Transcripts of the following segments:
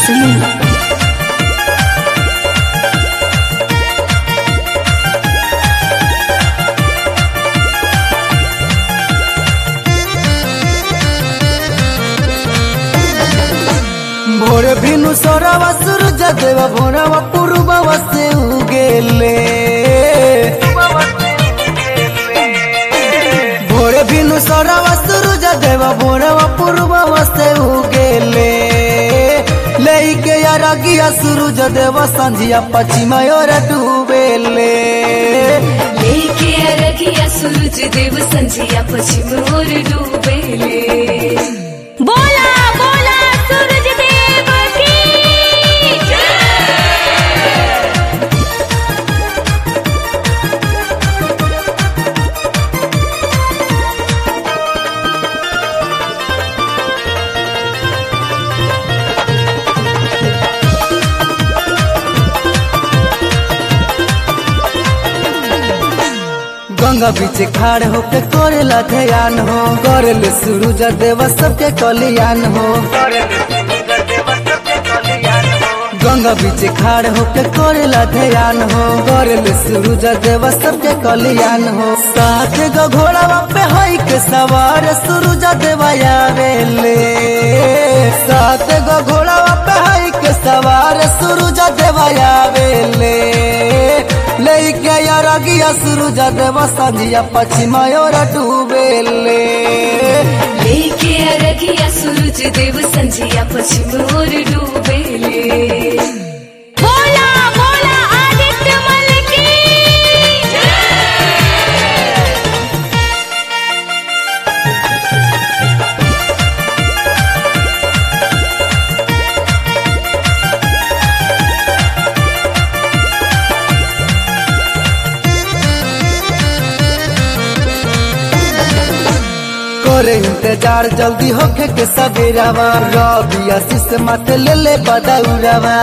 Singh. भोर भिनु सोरवा सूरज देव भोरवा पूर्ववा से उगेले भोर भिनु सोरवा सूरज देव भोरवा पूर्ववा से उगेले लेके अरगिया सूरज देव संझिया पश्चिम ओर डूबेले लेके अरगिया सूरज देव संझिया पश्चिम ओर डूबेले बोला बोला सूरज देव की गंगा बीच खाड़ होके करेला ध्यान हो करेले सूरज देव सबके कल्याण हो गंगा बीच खाड़ होके करेला ध्यान हो करेले सूरज देव सबके कल्याण हो साथ गो घोड़ावा पे हई के सवार सूरज देव आवेले साथ गो घोड़ावा पे हई के सवार सूरज देव आवेले लेके अरगिया सूरज देव संझिया पश्चिम ओर डूबेले लेके अरगिया सूरज देव संझिया पश्चिम ओर डूबेले बोला बोला आदित्य मल की करे इंतजार जल्दी होके के सवेरावा रवि आशीष माथे ले ले बदौरावा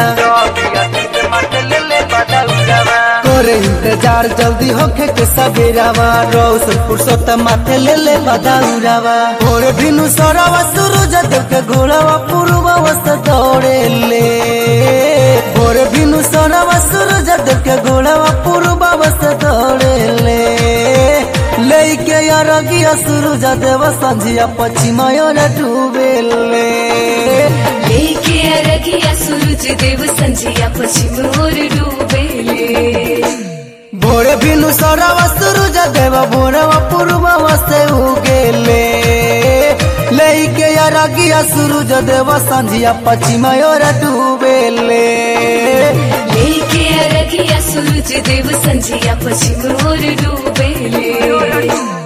करे इंतजार जल्दी होके के सवेरावा रौशन पुरुषोत्तम माथे ले ले बदौरावा भोर भिनु सौरावा सूरज देव के घोड़ावा पूर्वा से दौड़े ले भोर भिनु सौरावा सूरज देव के घोड़ावा पूर्वा से दौड़े ले लेके अरगिया सूरज देव संझिया पश्चिम ओर डूबेले लेके अरगिया सूरज देव संझिया पश्चिम ओर डूबेले भोरे भिनु सौरवा सूरज देव भोरवा पूर्ववा से उगेले लेके अरगिया सूरज देव संझिया पश्चिम ओर डूबेले लेके अरगिया सूरज देव संझिया पश्चिम ओर डूबेले